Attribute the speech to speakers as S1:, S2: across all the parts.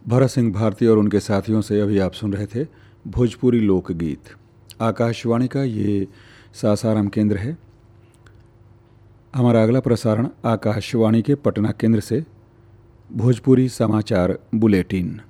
S1: भरत सिंह भारती और उनके साथियों से अभी आप सुन रहे थे भोजपुरी लोकगीत आकाशवाणी का ये सासाराम केंद्र है हमारा अगला प्रसारण आकाशवाणी के पटना केंद्र से भोजपुरी समाचार बुलेटिन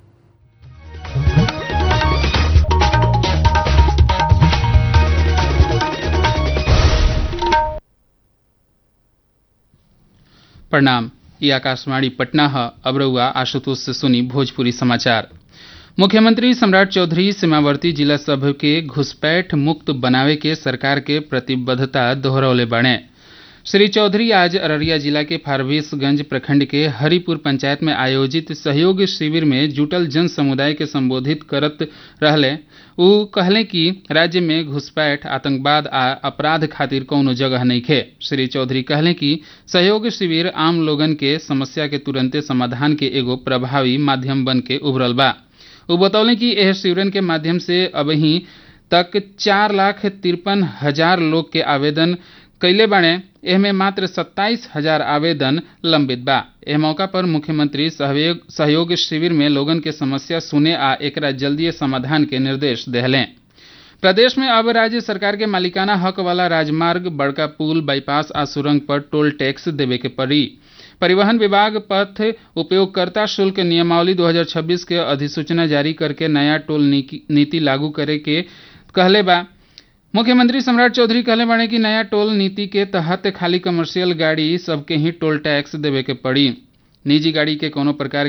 S2: प्रणाम ये आकाशवाणी पटना है अब रउआ आशुतोष से सुनी भोजपुरी समाचार मुख्यमंत्री सम्राट चौधरी सीमावर्ती जिला सभ के घुसपैठ मुक्त बनावे के सरकार के प्रतिबद्धता दोहरौले बाणे श्री चौधरी आज अररिया जिला के फारबिसगंज प्रखंड के हरिपुर पंचायत में आयोजित सहयोग शिविर में जुटल जन समुदाय के संबोधित करत रहले उ कहले कि राज्य में घुसपैठ आतंकवाद आ अपराध खातिर कौनो जगह नहीं खे श्री चौधरी कहले कि सहयोग शिविर आम लोगन के समस्या के तुरंते समाधान के एगो प्रभावी माध्यम बन के उभरल बा उ बतौले कि एह शिविरन के माध्यम से अबही तक चार लाख तिरपन हजार लोग के आवेदन कैले बाणे एहमे मात्र सत्ताईस हजार आवेदन लंबित बा एह मौका पर मुख्यमंत्री सहयोग सहयोग शिविर में लोगन के समस्या सुने आ एकरा जल्दीय समाधान के निर्देश देहलें प्रदेश में अब राज्य सरकार के मालिकाना हक वाला राजमार्ग बड़का पुल बाईपास आ सुरंग पर टोल टैक्स देवे के पड़ी परिवहन विभाग पथ उपयोगकर्ता शुल्क नियमावली 2026 के अधिसूचना जारी करके नया टोल नीति लागू करे के कहले बा मुख्यमंत्री सम्राट चौधरी कहले बाड़े कि नया टोल नीति के तहत खाली कमर्शियल गाड़ी सबके ही टोल टैक्स देवे के पड़ी निजी गाड़ी के कोनो प्रकार